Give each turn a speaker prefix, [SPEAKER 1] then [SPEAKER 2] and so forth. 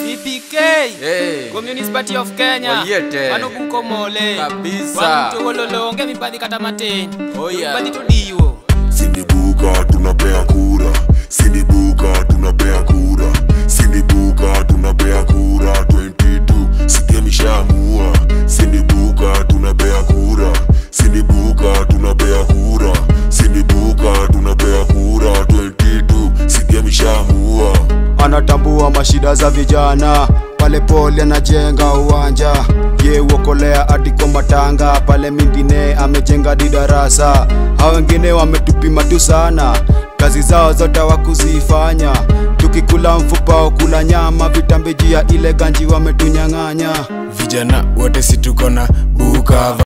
[SPEAKER 1] EPK
[SPEAKER 2] Hey.
[SPEAKER 1] Communist Party of Kenya
[SPEAKER 2] Oyete.
[SPEAKER 1] Manubuko mole
[SPEAKER 2] Kabisa.
[SPEAKER 1] Wamtogololonge mibadhi kata matin
[SPEAKER 2] Oh, yeah.
[SPEAKER 1] Mibadhi to diwo
[SPEAKER 3] Sindibuka tunapea kura, sindibuka tunapea kura, sindibuka tunapea kura 22 sigemishamua. Sindibuka tunapea kura, sindibuka tunapea kura, sindibuka tunapea kura 22 sigemishamua.
[SPEAKER 4] anatambua mashida za vijana pale pole anajenga uwanja ye uokolea hadi kwa matanga pale mingine amejenga di darasa hao wengine wametupima tu sana kazi zao zote wakuzifanya tukikula mfupa au kula nyama vitambejia ile ganji wametunyang'anya
[SPEAKER 5] vijana wote situko na buka